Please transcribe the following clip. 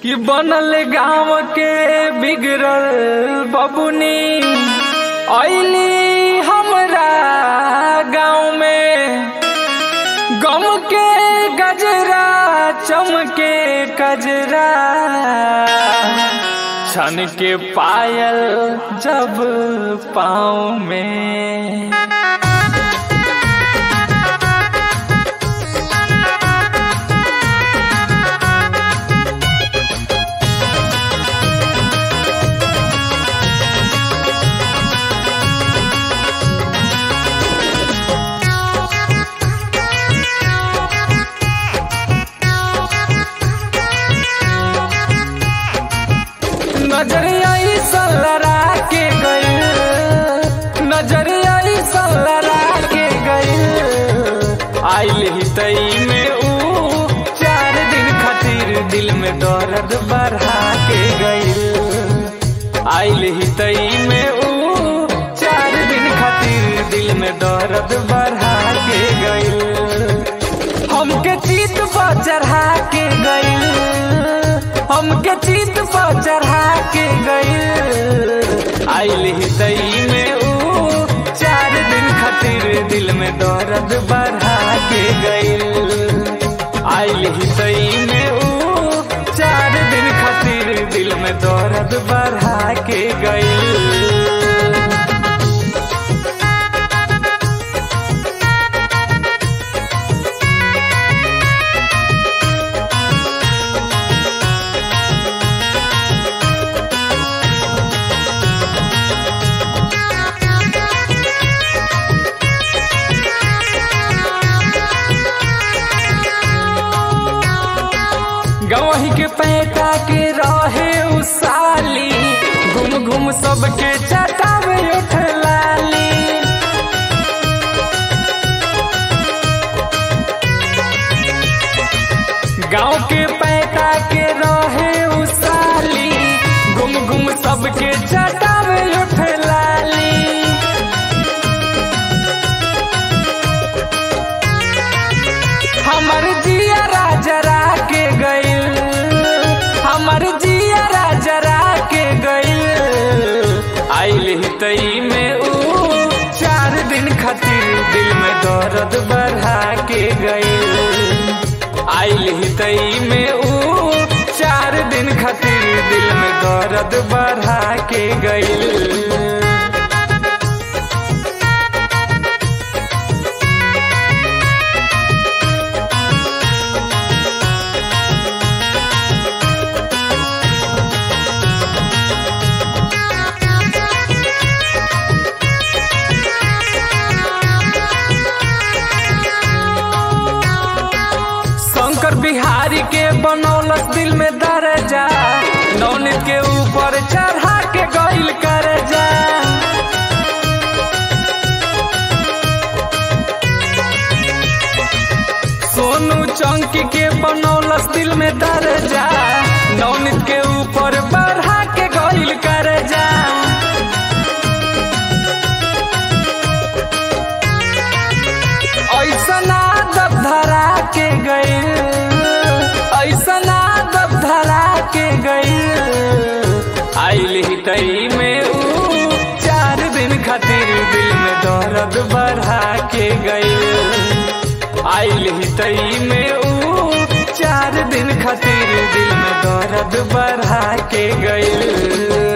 कि बनल गांव के बिगड़ल बबुनी ऐली हमरा गांव में गम के गजरा चमके कजरा छन के पायल जब पाँव में नजरिया सलरा के गई नजरिया सलरा के गई आइल ही तई में ऊ चार दिन खातिर दिल में दर्द बढ़ा के गई आइल ही तई में ऊ चार दिन खातिर दिल में दर्द बढ़ा के गई हमके चीत पर चढ़ा के गई हमके चीत पर चढ़ा के गई आइल ही तई में ऊ चार दिन खातिर दिल में दर्द बढ़ा के गई आइल ही तई में ऊ चार दिन खातिर दिल में दर्द बढ़ा के गई गवही के पैटा के रहे उसाली घूम घूम सबके चटावे उठ लाली गांव के पैटा के रहे उसाली घूम घूम सबके चटावे उठ लाली हमर जिया राजरा के गइल हमर जिया राजरा के गइल आइल ही तई में ऊ चार दिन खातिर दिल में दर्द बढ़ा के गइल आइल ही तई में ऊ चार दिन खातिर दिल में दर्द बढ़ा के गइल शंकर बिहारी के बनौलस दिल में दर्जा नौनित के ऊपर चढ़ा के गइल कर जा सोनू चौंकी के बनौलस दिल में दर्जा नौनित के ऊपर बढ़ा के गइल कर जा ऐसना दब धरा के गई ऐसना दब धरा के गई आइल ही तई में ऊ चार दिन खातिर दिल में दर्द बढ़ा के गई आइल ही तई में ऊ चार दिन खातिर दिल में दर्द बढ़ा के गई